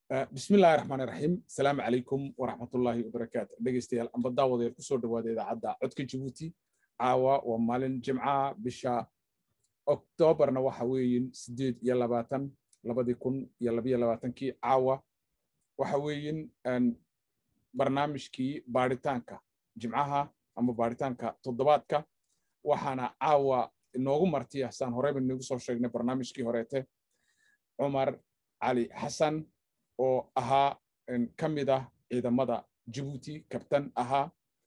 bismillahi raxmaan raxiim asalaamu calaykum waraxmatullaahi wabarakaatu dhegeystayaal amba daawadeer kusoo dhawaada idaacadda codka jabuuti caawa waa maalin jimca bisha oktoobarna waxa weeyin sideed iyo labaatan labadii kun iyo labiyo labaatankii caawa waxa weeyin barnaamijkii baaritaanka jimcaha ama baaritaanka toddobaadka waxaana caawa inoogu martiya saan horeyba inagu soo sheegnay barnaamijkii horeete cumar cali xasan oo ahaa ka mid ah ciidamada jabuuti kabtan ahaa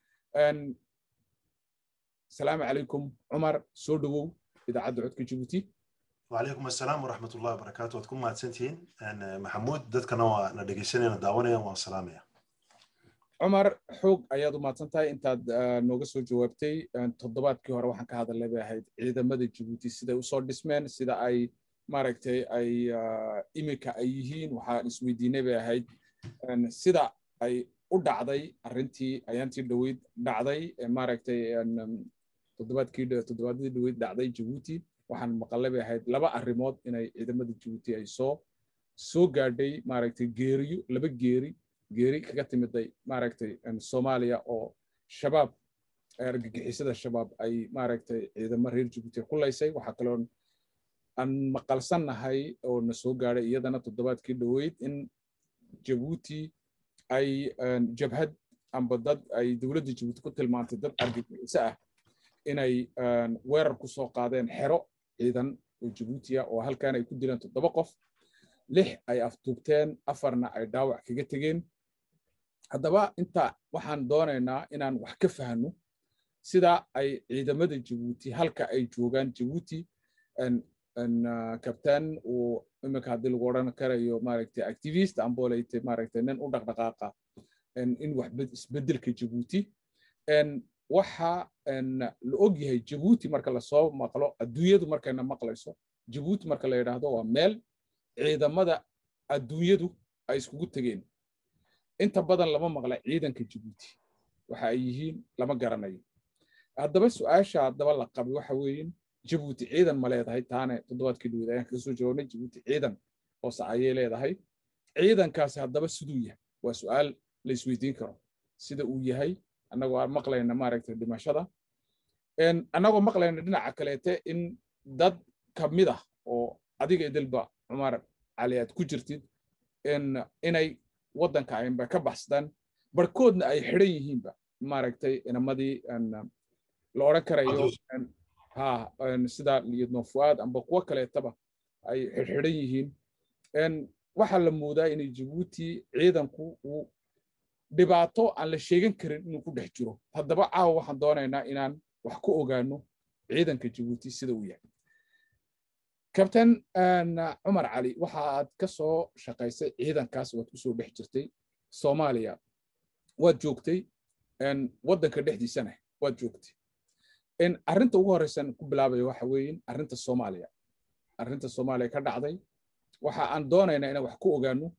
asalaamu calaykum cumar soo dhowow idaacadda codka jabuuti وعليكم السلام ورحمة الله وبركاته وتكون مع سنتين أنا محمود دتكنا ندقيسنا نداونيا وسلامية cumar xoog ayaad u mahadsan tahay intaad nooga soo jawaabtay toddobaadkii hore waxaan ka hadalnay bay ahayd ciidamada jabuuti siday usoo dhismeen sida ay maaragtay ay iminka ay yihiin waxaan isweydiinay bay ahayd sida ay u dhacday arrintii ayaantii dhoweyd dhacday maaragtay toddobaadkii toddobaadadii dhoweyd dhacday jabuuti waxaan maqalay bay ahayd laba arrimood inay ciidamada jabuuti ay soo soo gaadhay maaragtay geeriyo laba geeri geeri kaga timiday maaragtay soomaaliya oo shabaab argagixisada shabaab ay maaragtay ciidamo reer jabuuti ku laysay waxaa kaloon aan maqalsannahay oo na soo gaadhay iyadana toddobaadkii dhoweyd in jabuuti ay jabhad amba dad ay dowladda jabuuti ku tilmaantay dad argagixiso ah inay weerar ku soo qaadeen xero ciidan oo jabuutiya oo halkan ay ku dileen toddoba qof lix ay aftuubteen afarna ay dhaawac kaga tegeen haddaba inta waxaan doonaynaa inaan wax ka fahno sida ay ciidamada jabuuti halka ay joogaan jabuuti kabtaan uu iminka haddii lagu odhan karayo maaragtay activist amboleyte maaragtay nin u dhaqdhaqaaqa in wax isbedelka jabuuti waxa la og yahay jabuuti marka lasoo maqlo adduunyadu markayna maqlayso jabuuti marka la yidhaahdo waa meel ciidamada adduunyadu ay iskugu tegeen inta badan lama maqla ciidanka jabuuti waxa ay yihiin lama garanayo haddaba su-aasha haddaba la qabay waxa weeyin jabuuti ciidan ma leedahay taane toddobaadkii dhaweyd ayaan kaga soo jawaabnay jabuuti ciidan hoose ayay leedahay ciidankaasi haddaba siduu yahay waa su-aal la isweydiin karo sida uu yahay annagoo aan maqlayna maaragtay dhimashada annagoo maqlayna dhinaca kaleete in dad ka mid ah oo adiga idilba cumar cali aad ku jirtid inay waddanka aynba ka baxsadaan barkoodna ay xidhan yihiinba maaragtay inamadii la odhan karayo ha sida liyadno fuaad amba kuwo kaleetaba ay xidhxidhan yihiin waxaa la moodaa inay jabuuti ciidanku uu dhibaato aan la sheegan karin inuu ku dhex jiro haddaba caawa waxaan doonaynaa inaan wax ku ogaano ciidanka jabuuti sida uu yahay kabtan cumar cali waxa aad ka soo shaqaysay ciidankaas waad kusoo dhex jirtay soomaaliya waad joogtay waddanka dhexdiisana waad joogtay arrinta ugu horreysan ku bilaabaya waxa weeyin arrinta soomaaliya arrinta soomaaliya ka dhacday waxa aan doonaynaa inaan wax ku ogaano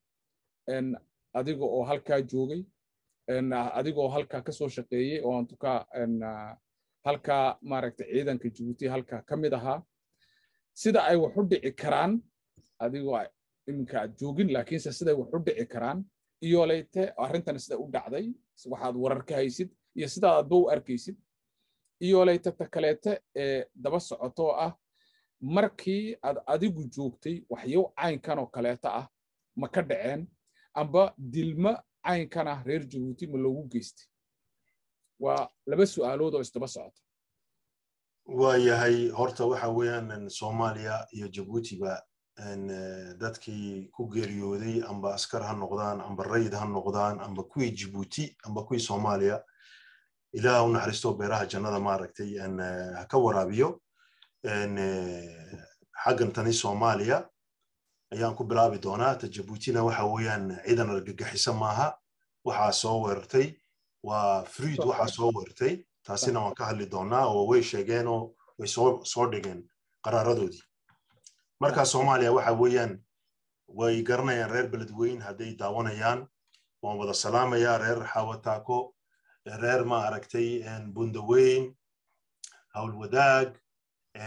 adiga oo halkaa joogay adiga oo halkaa ka soo shaqeeyey oo aan tukaa halkaa maaragtay ciidanka jabuuti halkaa ka mid ahaa sida ay wax u dhici karaan adigoo iminka aad joogin laakiinse siday wax u dhici karaan iyo leyte arrintan sida u dhacday waxaad warar ka haysid iyo sidaad adba u arkaysid iyo leyte ta kaleete ee daba socotoo ah markii aad adigu joogtay waxyow caynkan oo kaleeta ah ma ka dhaceen amba dilma caynkan ah reer jabuuti ma loogu geystay waa laba su'aalood oo isdaba socota waayahay horta waxa weeyaan soomaaliya iyo jabuutiba dadkii ku geeriyooday amba askar ha noqdaan amba rayid ha noqdaan amba kuwii jabuuti amba kuwii soomaaliya ilaah u naxariisto beeraha jannada maaragtay ha ka waraabiyo xaggan tani soomaaliya ayaan ku bilaabi doonaa ta jabuutina waxa weeyaan ciidan argagixisa maaha waxaa soo weerartay waa fruid waxaa soo weerartay taasina waan ka hadli doonaa oo way sheegeenoo way soo dhigeen qaraaradoodii marka soomaaliya waxa weeyaan way garanayaan reer beledweyn hadday daawanayaan waan wada salaamayaa reer xawataako reer ma aragtay bundaweyn howlwadaag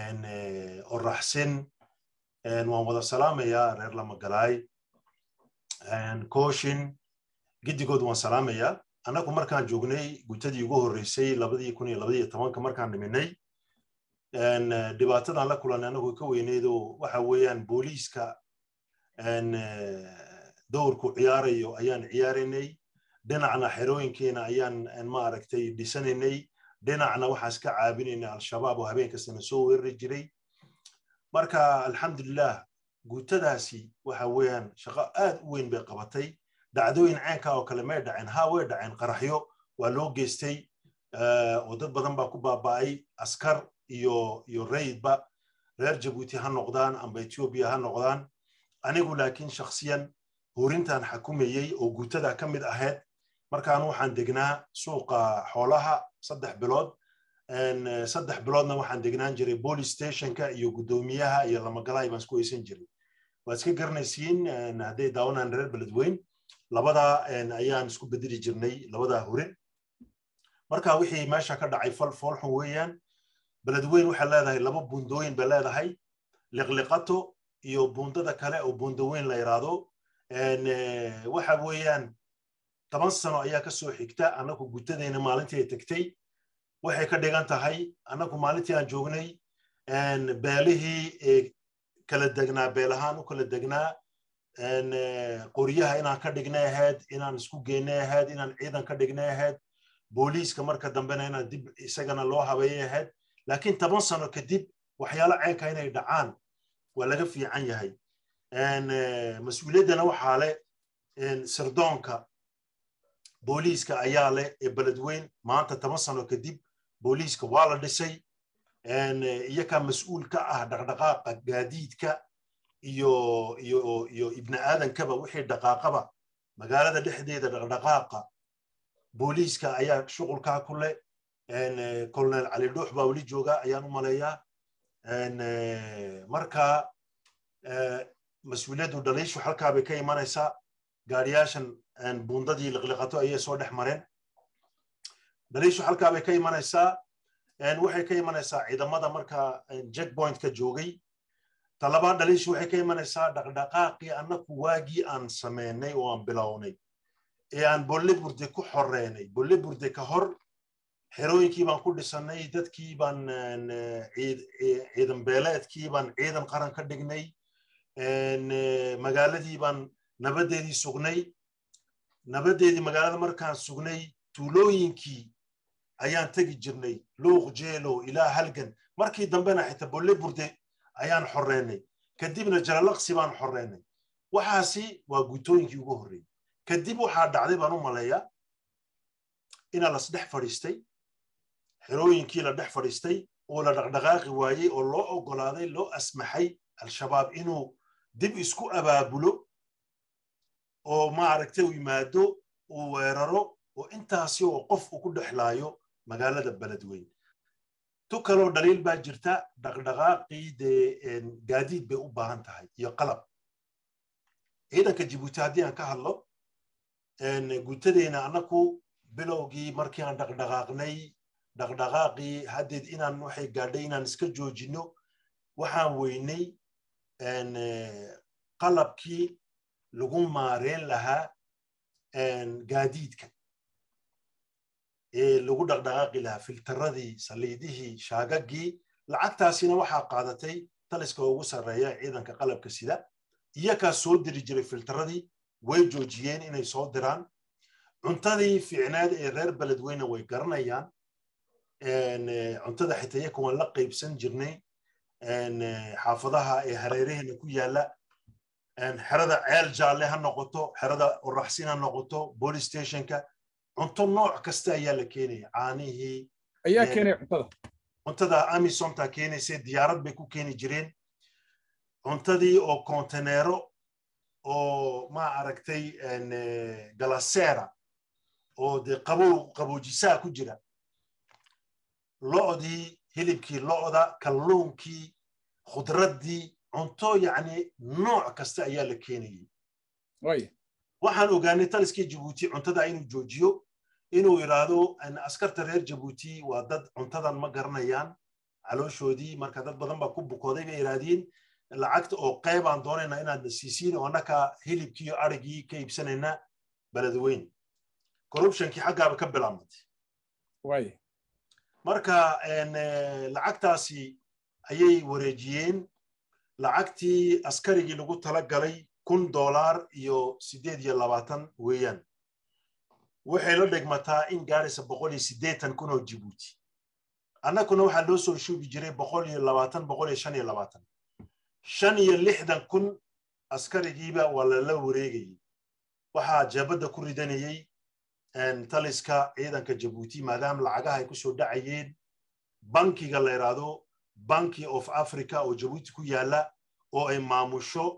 oraxsin waan wada salaamayaa reer lamagalaay kooshin giddigood waan salaamayaa annagu markaan joognay gutadii ugu horreysay labadii kun iyo labadiyo tobanka markaan dhiminay dhibaatadan la kulanay annagu ka weyneydoo waxa weeyaan booliiska dowrku ciyaarayo ayaan ciyaaraynay dhinacna xerooyinkeena ayaan maaragtay dhisanaynay dhinacna waxaan iska caabinaynay al-shabaab oo habeen kastana soo weerari jiray marka alxamdulilah guutadaasi waxa weeyaan shaqo aad u weyn bay qabatay dhacdooyin ceenka oo kale may dhaceen ha way dhaceen qaraxyo waa loo geystay oo dad badan baa ku baaba'ay askar iyo iyo rayidba reer jabuuti ha noqdaan amba etoobiya ha noqdaan anigu laakiin shakhsiyan hurintan xakumayey oo guutada ka mid ahayd markaan waxaan degnaa suuqa xoolaha saddex bilood saddex biloodna waxaan degnaan jiray police stationka iyo guddoomiyaha iyo lamagalaay baan isku weysan jiray waad iska garanaysiin hadday daawanaan reer beledweyn labadaa ayaan isku bedeli jirnay labadaa hurin marka wixii meesha ka dhacay fal foolxun weeyaan beledweyn waxay leedahay laba buundooyin bay leedahay liqliqato iyo buundada kale oo buundaweyn la yidhaahdo waxa weeyaan toban sano ayaa ka soo xigta annagu gutadayna maalintii ay tegtay waxay ka dhigan tahay annagu maalintii aan joognay beelihii kala degnaa beelahaan u kala degnaa qoryaha inaan ka dhignay ahayd inaan isku geynay ahayd inaan ciidan ka dhignay ahayd booliiska marka dambena inaan dib isagana loo habeeyay ahayd laakiin toban sano kadib waxyaalo ceenka inay dhacaan waa laga fiican yahay mas-uuliyaddana waxaa leh sirdoonka booliiska ayaa leh ee beledweyn maanta toban sano kadib booliiska waa la dhisay iyakaa mas-uul ka ah dhaqdhaqaaqa gaadiidka iyo iyo iyo ibni aadankaba wixii dhaqaaqaba magaalada dhexdeeda dhaqdhaqaaqa booliiska ayaa shuqulkaa ku leh colonel cali dhuux baa weli jooga ayaan u maleeyaa marka mas-uuliyaddu dhaliishu halkaa bay ka imanaysaa gaariyaashan buundadii liqliqato ayay soo dhex mareen dhaliishu halkaa bay ka imanaysaa waxay ka imanaysaa ciidamada marka jackpointka joogay talabaad dhaliishu waxay ka imanaysaa dhaqdhaqaaqii annaku waagii aan sameynay oo aan bilownay ee aan bolle burde ku xoreynay bolle burde ka hor xerooyinkii baan ku dhisannay dadkii baan ciidan beeleedkii baan ciidan qaran ka dhignay magaaladii baan nabaddeedii sugnay nabaddeedii magaalada markaan sugnay tuulooyinkii ayaan tegi jirnay luuq jeelo ilaa halgan markii dambena xitaa bolle burde ayaan xoreynay kadibna jalalaqsi baan xoreynay waxaasi waa guutooyinkii ugu horreeyey kadib waxaa dhacday baan u maleeyaa inaa las dhex fadhiistay xerooyinkii la dhex fadhiistay oo la dhaqdhaqaaqi waayey oo loo oggolaaday loo asmaxay al-shabaab inuu dib isku abaabulo oo maaragtay u yimaado uu weeraro oo intaasi oo qof uu ku dhexlaayo magaalada beledweyn tu kaloo dhaliil baa jirta dhaqdhaqaaqii dee gaadiid bay u baahan tahay iyo qalab ciidanka jibuuti haddii aan ka hadlo guutadeyna annaku bilowgii markii aan dhaqdhaqaaqnay dhaqdhaqaaqii haddeed inaan waxay gaadhay inaan iska joojinno waxaan weynay qalabkii lagu maareen lahaa gaadiidka ee lagu dhaqdhaqaaqi lahaa filtaradii saliidihii shaagaggii lacagtaasina waxaa qaadatay taliska ugu sarreeya ciidanka qalabka sida iyakaa soo diri jiray filtaradii way joojiyeen inay soo diraan cuntadii fiicnaad ee reer beledweyne way garanayaan cuntada xitaa iyaka waan la qaybsan jirnay xaafadaha ee hareeraheena ku yaalla xerada ceel jaalle ha noqoto xerada oraxsin ha noqoto police stationka cunto nooc kasta ayaa la keenaya caanihii ayaa keenaya cuntada cuntada amisonta keenaysa diyaarad bay ku keeni jireen cuntadii oo konteneero oo ma aragtay galasera oo dee qabow qaboojisaa ku jira lo'dii hilibkii lo'da kalluunkii khudraddii cunto yacni nooc kasta ayaa la keenayay waxaan ogaanay taliskii jabuuti cuntada inuu joojiyo inuu yidhaahdo askarta reer jabuuti waa dad cuntadan ma garanayaan calooshoodii marka dad badan baa ku bukooday bay yidhaahdeen lacagta oo qeybaan doonayna inaad siisiin oo annaka hilibkii iyo arigii ka iibsanayna beledweyn corruptionkii xaggaaba ka bilaabmatay way marka lacagtaasi ayay wareejiyeen lacagtii askarigii lagu tala galay kun doolaar iyo siddeed iyo labaatan weeyaan waxay la dhigmataa in gaaraysa boqol iyo siddeetan kun oo jibuuti annaguna waxaa loo soo shuubi jiray boqol iyo labaatan boqol iyo shan iyo labaatan shan iyo lixdan kun askarigiiba waa lala wareegayey waxaa jeebadda ku ridanayey taliska ciidanka jabuuti maadaama lacagaha ay ku soo dhacayeen bankiga la yidhaahdo banki of africa oo jabuuti ku yaala oo ay maamusho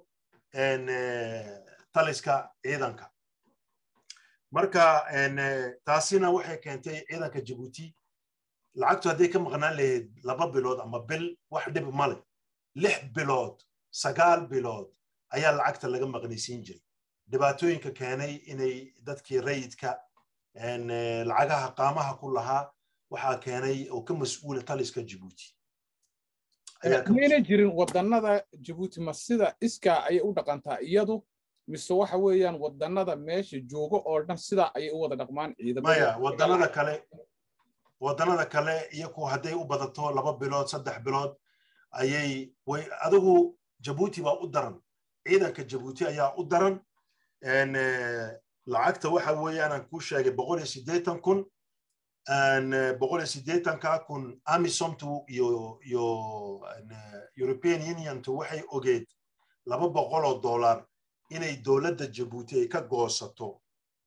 taliska ciidanka marka taasina waxay keentay ciidanka jabuuti lacagtu hadday ka maqnaan lahayd laba bilood ama bil wax dhib male lix bilood sagaal bilood ayaa lacagta laga maqnaysiin jiray dhibaatooyinka keenay inay dadkii rayidka lacagaha qaamaha ku lahaa waxaa keenay oo ka mas-uula taliska jabuuti mayna jirin wadannada jabuuti ma sida iskaa ayay u dhaqantaa iyadu mise waxa weeyaan wadannada meesha joogo oo dhan sidaa ayay u wada dhaqmaan ciidamaya wadannada kale wadannada kale iyaku hadday u badato laba bilood saddex bilood ayay way adigu jabuuti baa u daran ciidanka jabuuti ayaa u daran lacagta waxa weeyaan kuu sheegay boqol iyo siddeetan kun boqol iyo siddeetanka kun amisomtu iyo iyo european uniontu waxay ogeed laba boqol oo dollar inay dowladda jabuuti ay ka goosato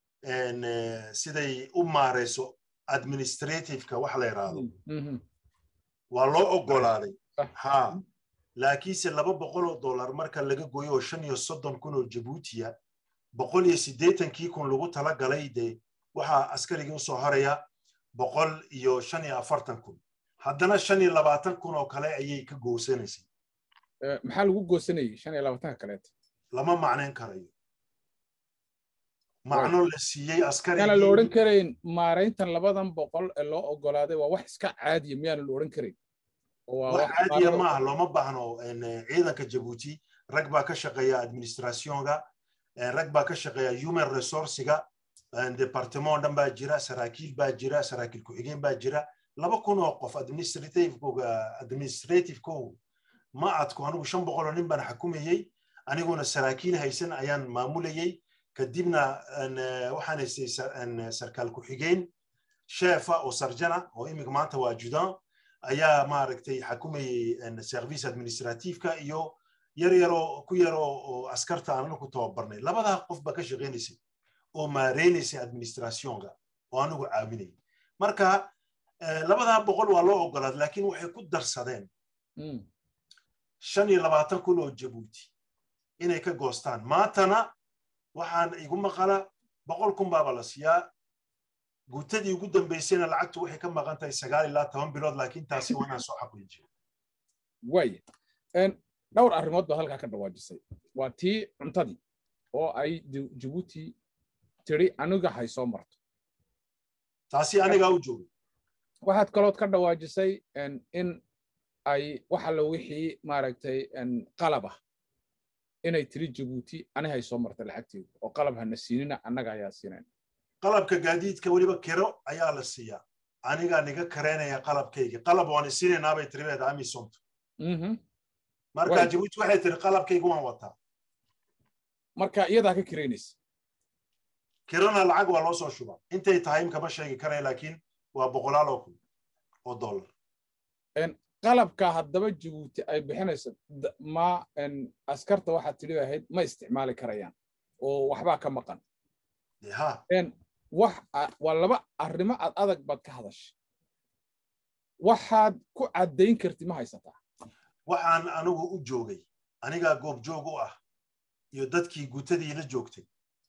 siday u maarayso administrativeka wax la yidhaahdo waa loo oggolaaday ha laakiinse laba boqol oo dollar marka laga gooyo oo shan iyo soddon kun oo jabuutiya boqol iyo siddeetankii kun lagu tala galay dee waxaa askarigii usoo haraya boqol iyo shan iyo afartan kun haddana shan iyo labaatan kun oo kale ayay ka goosanaysay maxaa lagu goosanayay shan iyo labaatanka kaleeta lama macnayn karayo macno la siiyey askari la odhan karayn maarayntan labadan boqol ee loo oggolaaday waa wax iska caadiya miyaana la odhan karayn wax caadiya maaha looma baahno ciidanka jabuuti rag baa ka shaqeeya administrationga rag baa ka shaqeeya human resourcega departement dhan baa jira saraakiil baa jira saraakiil ku-xigeen baa jira laba kun oo qof administrativekooga administrativekoogu ma adku anigu shan boqol oo nin baan xukumayey aniguna saraakiil haysan ayaan maamulayey kadibna waxaan haystay sarkaal ku-xigeen sheefa oo sarjana oo iminka maanta waa judan ayaa maaragtay xakumayey service administrativeka iyo yar yaroo ku yaroo oo askarta aan anagu tababarnay labadaa qof baa ka shaqaynaysay oo maareynaysay administrationga oo anigu caawinayay marka labadaa boqol waa loo ogolaaday laakiin waxay ku darsadeen shan iyo labaatan kun oo jabuuti inay ka goostaan maantana waxaan igu maqala boqol kun baaba la siiyaa guutadii ugu dambaysayna lacagtu waxay ka maqan tahay sagaal ilaa toban bilood laakiin taasi waa inaan soo xaqiijiyo waaya dhowr arrimood baad halkaa ka dhawaajisay waa tii cuntadii oo ay jabuuti tiri aniga hay soo marto taasi anigaa u joogay waxaad kalood ka dhawaajisay in ay waxa wixii maaragtay qalab ah inay tiri jabuuti ani hay soo marta lacagteedu oo qalab hana siinina annaga ayaa siinayn qalabka gaadiidka weliba kiro ayaa la siiyaa anigaa niga kareynaya qalabkayga qalab waan isiinaynaabay tiribeeda amisomtu marka jabuuti waxay tiri qalabkayga waan wataa marka iyadaa ka kiraynaysa kirona lacag waa loo soo shubaa intay tahay imkama sheegi karaya laakiin waa boqolaal oo kun oo dollar qalabka haddaba jabuuti ay bixinayso ma askarta waxaad tidhi ahayd ma isticmaali karayaan oo waxbaa ka maqan wax waa laba arrimo ad adag baad ka hadashay waxaad ku caddayn karti ma haysataa waxaan anigu u joogay anigaa goobjoog u ah iyo dadkii guutadii la joogtay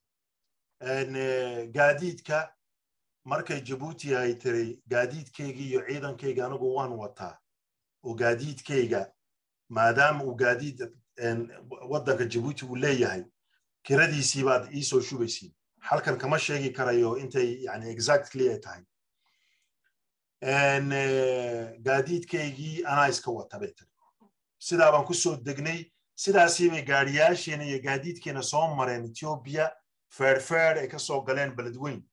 gaadiidka markay jabuuti ay tiri gaadiidkaygii iyo ciidankayga anigu waan wataa oo gaadiidkayga maadaama uu gaadiid waddanka jabuuti uu leeyahay kiradiisii baad ii soo shubaysiin halkan kama sheegi karayo intay yani exactly ay tahay gaadiidkaygii anaa iska wata bay tiri sidaa baan ku soo degnay sidaasii bay gaadhiyaasheena iyo gaadiidkeena soo mareen etoobiya feerfeer ay ka soo galeen beledweyn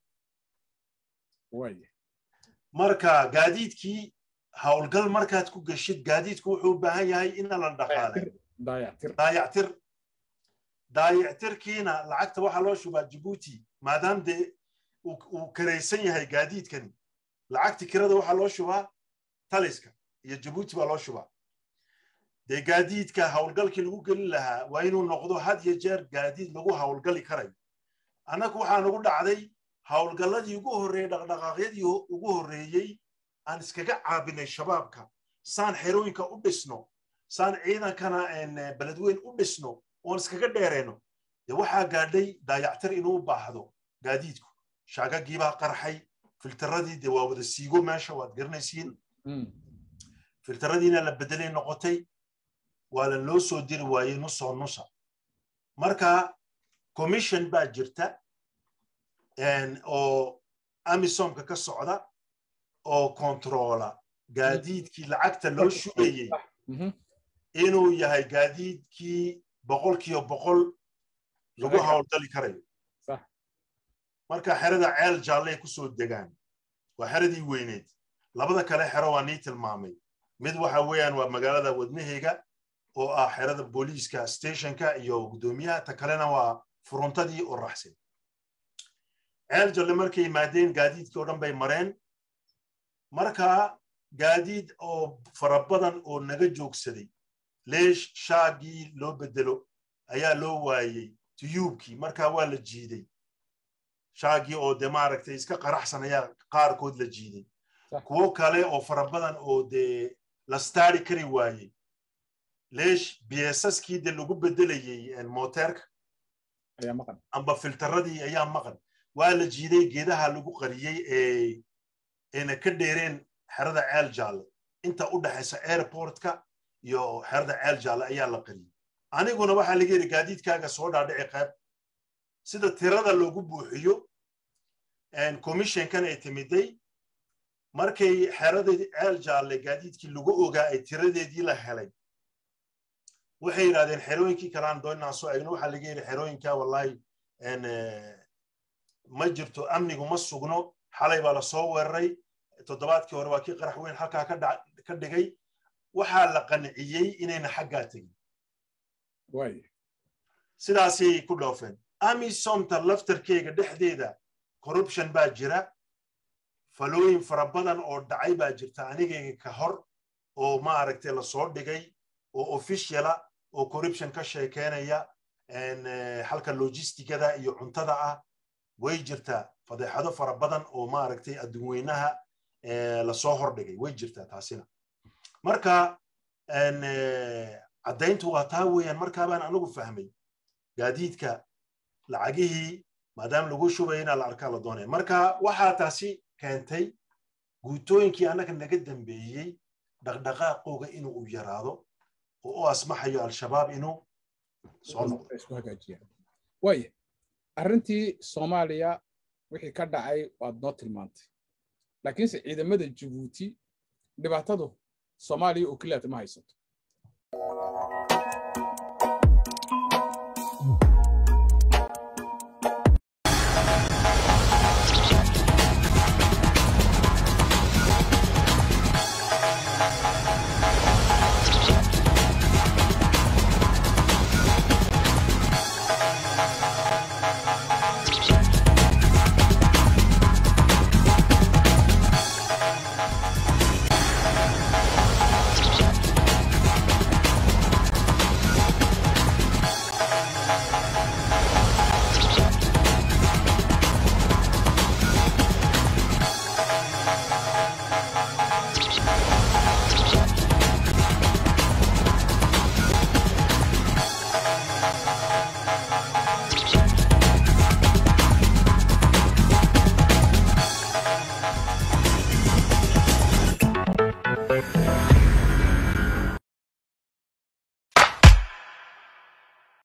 marka gaadiidkii howlgal markaad ku geshid gaadiidku wuxuu u baahan yahay ina la dhaqaalay daayactir daayactirkiina lacagta waxaa loo shubaa jibuuti maadaam dee uu karaysan yahay gaadiidkani lacagti kirada waxaa loo shubaa taliska iyo jibuuti baa loo shubaa dee gaadiidka howlgalkii lagu gelin lahaa waa inuu noqdo had iyo jeer gaadiid lagu howlgali karayo annagu waxaa nagu dhacday howlgalladii ugu horreeyey dhaqdhaqaaqyadii ugu horreeyey aan iskaga caabinay shabaabka saan xerooyinka u dhisno saan ciidankana beledweyn u dhisno oon iskaga dheerayno dee waxaa gaadhay daayactir inuu u baahdo gaadiidku shaagagiibaa qarxay filtaradii dee waa wada siigo meesha waad garanaysiin filtaradiina la bedelay noqotay waa la loo soo diri waayey nusoo nusa marka commission baa jirta oo amisomka ka socda oo kontroola gaadiidkii lacagta loo shubayey inuu yahay gaadiidkii boqolkiiba boqol lagu howlgali karayo marka xerada ceel jaallay ku soo degaan waa xeradii weyneed labada kale xero waa nii tilmaamay mid waxa weeyaan waa magaalada wadnaheyga oo ah xerada booliiska stationka iyo guddoomiyaha ta kalena waa furuntadii oo raxsan ceel jalle markay yimaadeen gaadiidkii oo dhan bay mareen marka gaadiid oo fara badan oo naga joogsaday leesh shaagii loo bedelo ayaa loo waayey tuyuubkii marka waa la jiiday shaagii oo de maaragtay iska qaraxsan ayaa qaarkood la jiiday kuwo kale oo fara badan oo dee la staari kari waayey leesh biesaskii de lagu bedelayey moteerka amba filtaradii ayaa maqan waa la jiiday geedaha lagu qariyey ee ayna ka dheereen xerada ceel jaalle inta u dhexaysa airportka iyo xerada ceel jaalle ayaa la qariyey aniguna waxaa laga yidhi gaadiidkaaga soo dhaadhici qayb sida tirada loogu buuxiyo commissionkan ay timiday markay xeradii ceel jaalle gaadiidkii lagu ogaa ay tiradeedii la helay waxay yidhahdeen xerooyinkii kalaan doonnaan soo eegno waxaa laga yidhi xerooyinka wallahi ma jirto amnigu ma sugno xalay baa la soo weeraray toddobaadkii hore waa kii qarax weyn halkaa ka dhigay waxaa la qanciyey inayna xaggaa tegin sidaasay ku dhoofeen amisomta laftarkeyga dhexdeeda corruption baa jira falooyin fara badan oo dhacay baa jirta anigayga ka hor oo maaragtay lasoo dhigay oo officiala oo corruption ka sheekeynaya halka logistigada iyo cuntada ah way jirtaa fadeexado fara badan oo maaragtay adduunweynaha lasoo hordhigay way jirtaa taasina marka caddayntu waa taa weeyaan markaabaan anigu fahmay gaadiidka lacagihii maadaama lagu shubaya inaa la arkaa la doonaya marka waxaa taasi keentay guutooyinkii annaga naga dambeeyey dhaqdhaqaaqooga inuu u yaraado oo u asmaxayo al-shabaab inuu soo noqdo waaya arrintii soomaaliya wixii ka dhacay waad noo tilmaantay laakiinse ciidamada jabuuti dhibaatadu soomaaliya oo keliyaata ma haysato